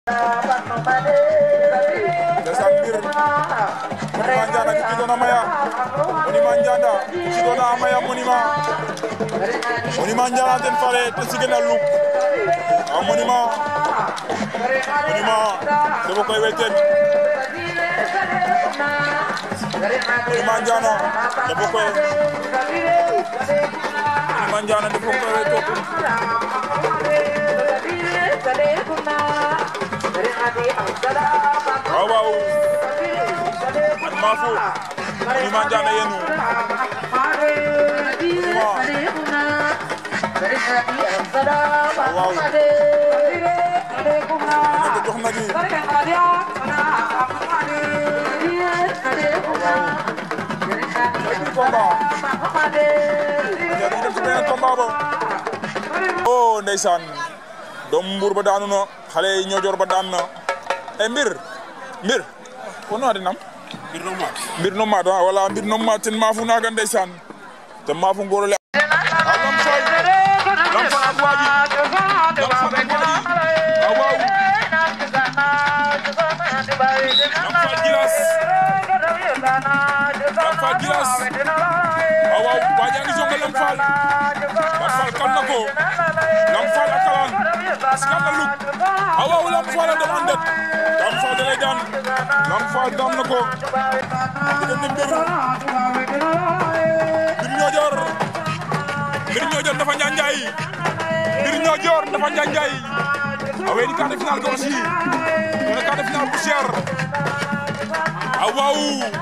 ndeysaan mbir monument Ndianda ki doon amaya monument Ndianda ki doon amaya monument monument Ndianda ten fare te sigena luk a monument monument debo koy welten monument Ndianda debo koy monument Ndianda debo koy welten waaw waaw ak Mafou monument Ndianda yenu waaw nekk jox na di combat ñu dem ci beneen combat ba oh ndeysaan doomu mbuur ba daanu na xale yi ñoojoor ba daan na e mbir mbir ko no adinam mbir no maat mbir no maat wala mbir no maat ten maafu naaga ndeysaan te maafu ngorole a lam fal lam fal ak waaji lam fal ak waaji waaw waaw lam fal gilas lam fal gilas waaw waaw waaji a ngi songa lam fal lam fal kal na ko lam fal a kalan askan na luk waaw waaw lam fal a dem andet lam fal da lay daan lam fal daan na ko diggante mbir mbir ñoojoor mbir ñoojoor dafa njanjaay mbir ñoojoor dafa njanjaay a weeni quart de finale ga aussi wala quart de finale bu cher a waaw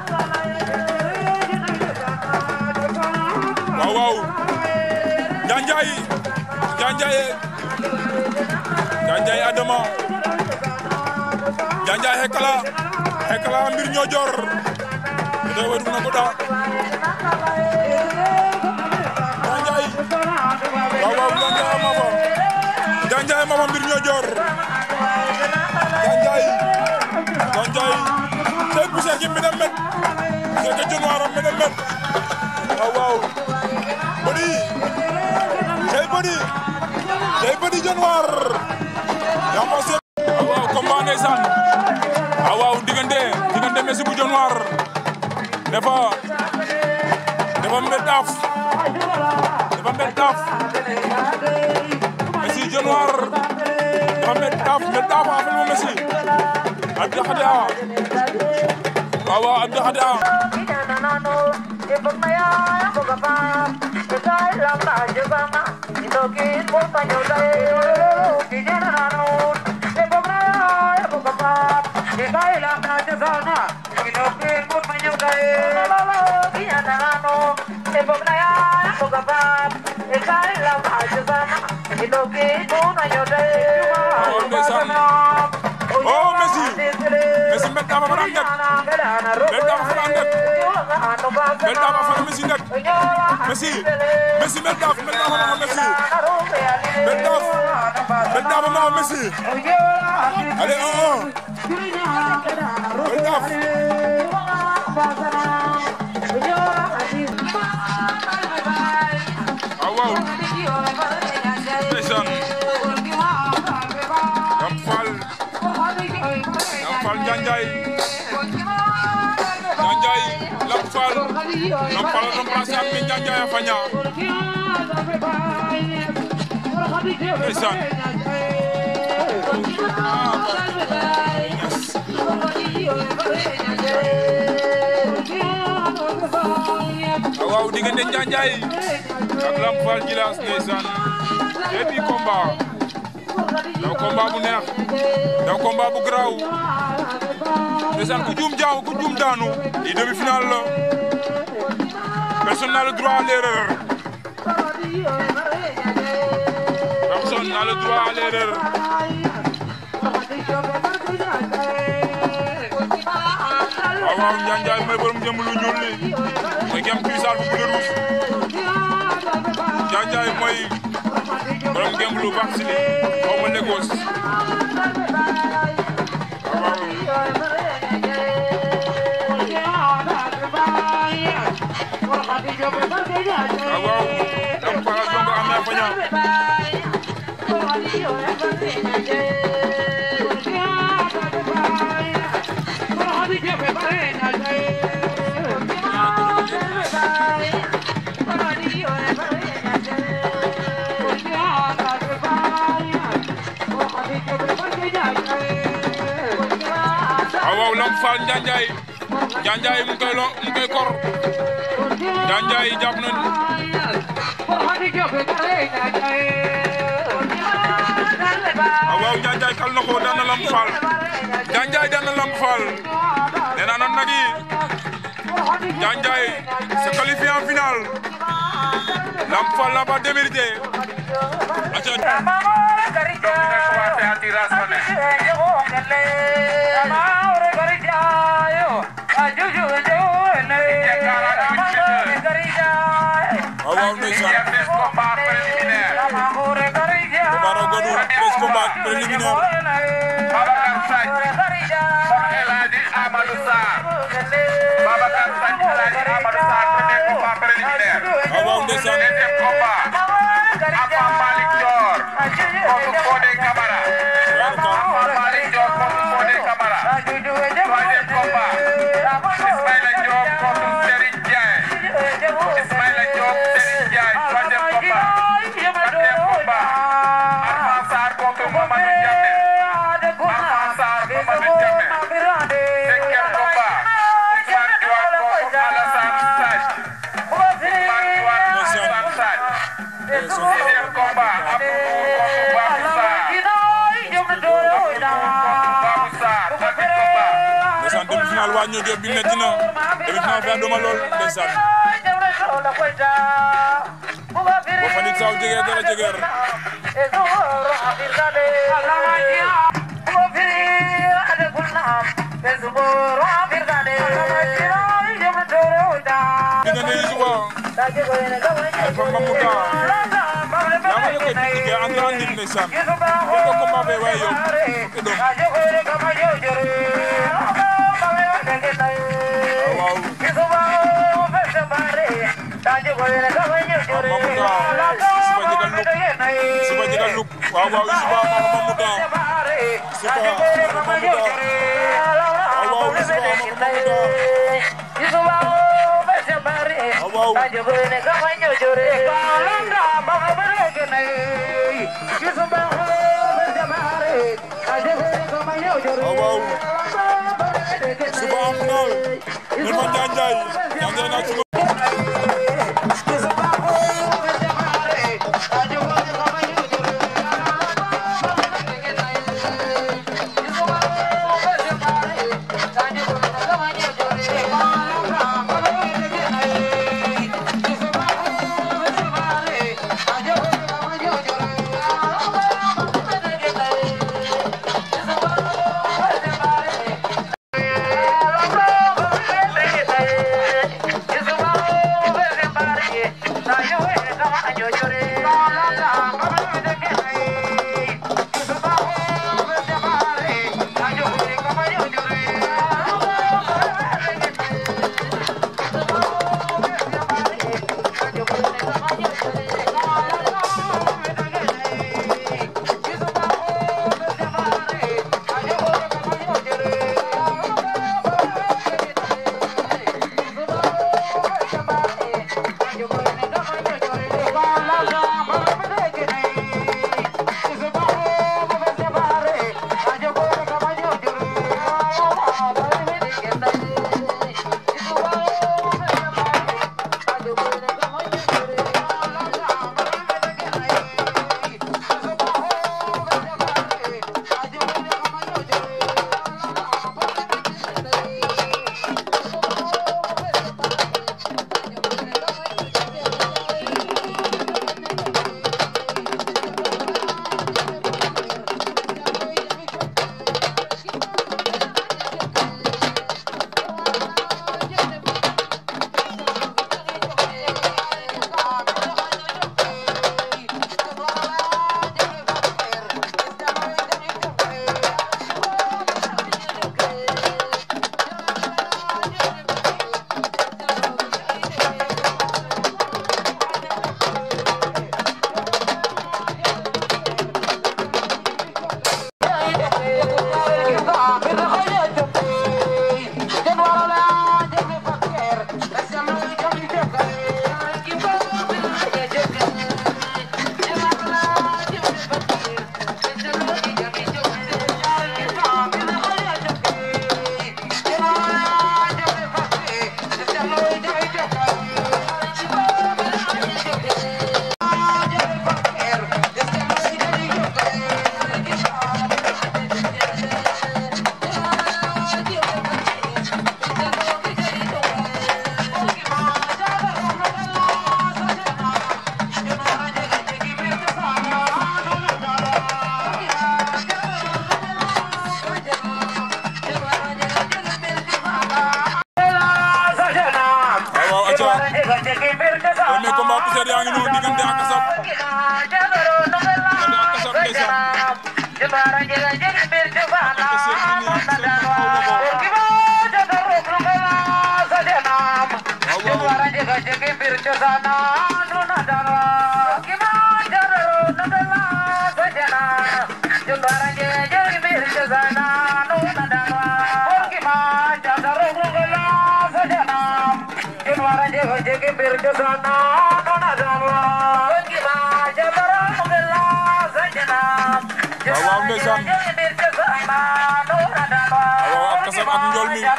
waaw waaw njanjaay njanjaay njanjaay adama njanjaay hekala hekala mbir ñoojoor ete way dugna ko da njanjaay waaw waaw njanjaay ama fa njanjaay ama fa mbir ñoojoor njanjaay njanjaay te poussière ki mene met seke januar am mene met waaw waaw bodi tey bodi tey bodi januar yamba se waaw waaw combat ndeysaan waaw waaw diggante diggante Messi bu januar dafa dafa mbet daaf dafa mbet daaf Messi januar dafa mbet daaf mbet daaf a fel mo Messi abdi xade a waaw waaw abdi xade a oh Messi Messi mbet daaf a fara ndet mbet daaf a fara ndet mbet daaf a fara Messi ndet Messi Messi mbet daaf mbet daaf a fara Messi mbet daaf mbet daaf a fara Messi allez un un mbet daaf waaw waaw ndeysaan Lam Fall Lam Fall Njanjaay Njanjaay Lam Fall Lam Fall a remplacé ak me Njanjaay a faña ndeysaan waaw waaw diggante Njanjaay ak Lam Fall Jilas ndeysaan et puis combat daw combat bu neex daw combat bu garaaw ndeysaan ku juum jaaw ku juum daanu i demi finale la personne n'a le droit à l'erreur personne n'a le droit à l'erreur waaw waaw Njanjaay mooy borom jëm lu ñuul li mooy gem puissant bu bleu rouge Njanjaay mooy borom gem lu baax si li xaw ma Lagos waaw waaw waaw Lam Fall jongo am na faña waaw Lamp Fall Njanjaay Njanjaay mu ngi koy lo mu ngi koy kor Njanjaay jàpp nañ waaw waaw Njanjaay kal na ko daan na Lamp Fall Njanjaay daan na Lamp Fall nee naa nan nag yi Njanjaay se qualifié en finale Lamp Fall n'a pas démérité waaw waaw ndeysaan Bara Godou treize combats préliminaires waaw waaw ndeysaan ndeysaan demi final waa ñoo bi metti na demi final fi aduma lool ndeysaan bo fanit saw jegeer dara jegeer diggante Youssouba Alpha Mamouda yaa ma ne koy piqué entre andim ndeysaan ko ko combat fe waye yow ke dom waaw suba jegal luk waaw waaw Youssouba Mamouda suba Mamouda waaw waaw Youssouba Mamouda waaw waaw waaw waaw suba am final Nelma Njanjaay Njanjaay naa ci Yes, waaw poussière yaa ngi noonu diggante ak kasab diggante ak kasab ndeysaan waaw waaw ndeysaan waaw waaw ak kasab ak njool mi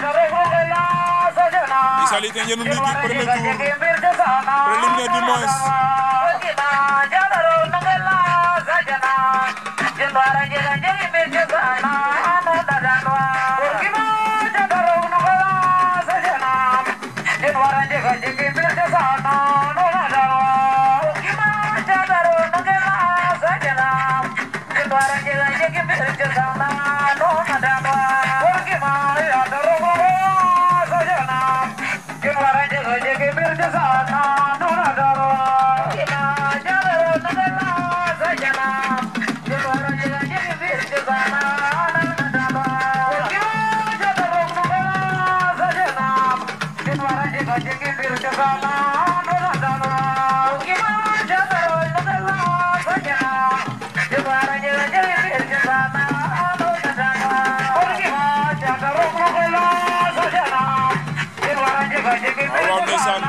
i salite njenu ndiki premier tour préliminaire du moins waaw waaw ndeysaan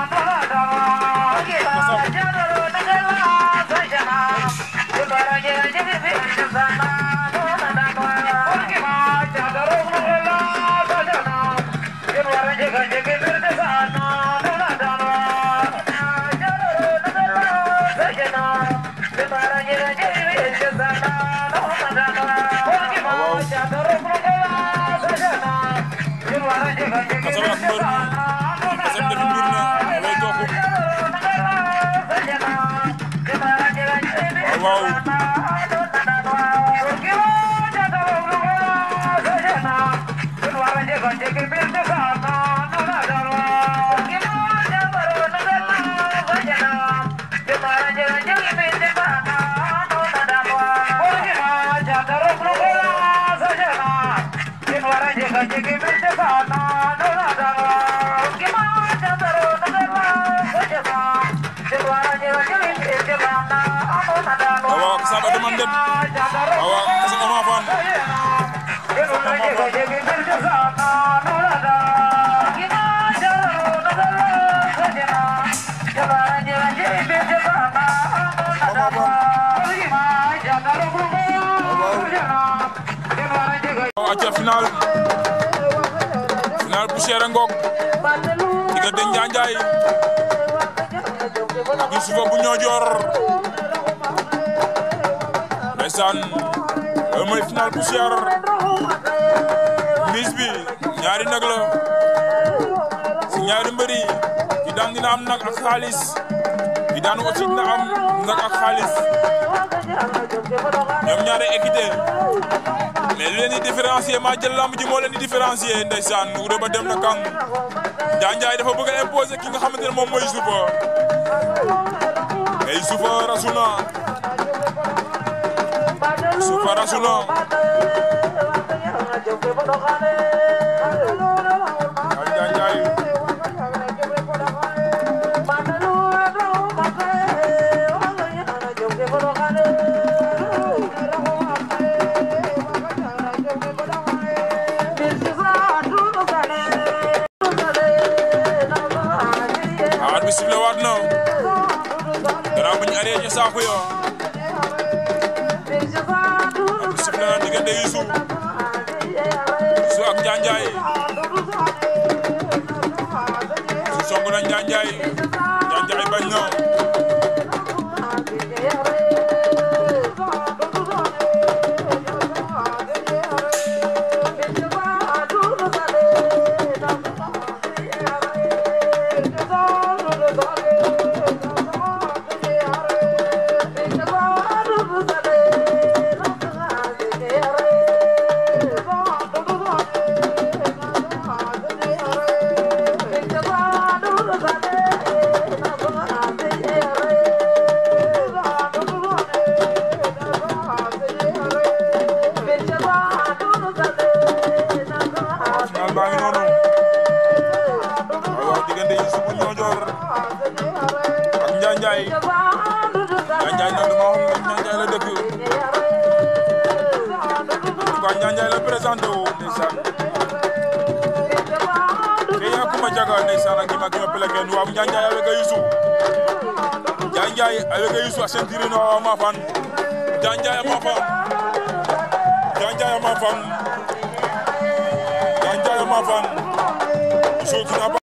kasab ak mbër mi kasab defi mbir na way toog waaw waaw waaw waaw kasab a deman den waaw waaw kasab ama fan waaw acca final final poussière a ngoog diggante Njanjaay ak Youssoufa bu Ñoojoor ndeysaan loolu mooy final poussière mise bi ñaari nag la si ñaari mbëri ki daan dina am nag ak xaalis ki daan aussi dina am nag ak xaalis ñoom ñaari équité mais li leen di différencier maa jël lamb ji moo leen di différencier ndeysaan Wouda ba dem na kang Njanjaay dafa bëgg a imposer ki nga xamante ne moom mooy Youssoufa mais Youssoufa rasu na Youssoufa rasu na ay Njanjaay a arbitre sifflé waat na gannaaw bu ñu arrêté saako yo arbitre sifflé na diggante Youssou Youssou ak Njanjaay Youssou song na Njanjaay Njanjaay bañ na Njaay Njaay noonu ma xam ne Njaay la dëkk quoi Njaay la présenté wu ndeysaan ke ya kuma jaga ndeysaan ak gima gima peleke nu waaw Njaay Njaay avec Youssou Njaay Njaay avec Youssou a sentiri no ma fan Njaay Njaay ma fan Njaay Njaay ma fan Njaay Njaay ma fan Youssou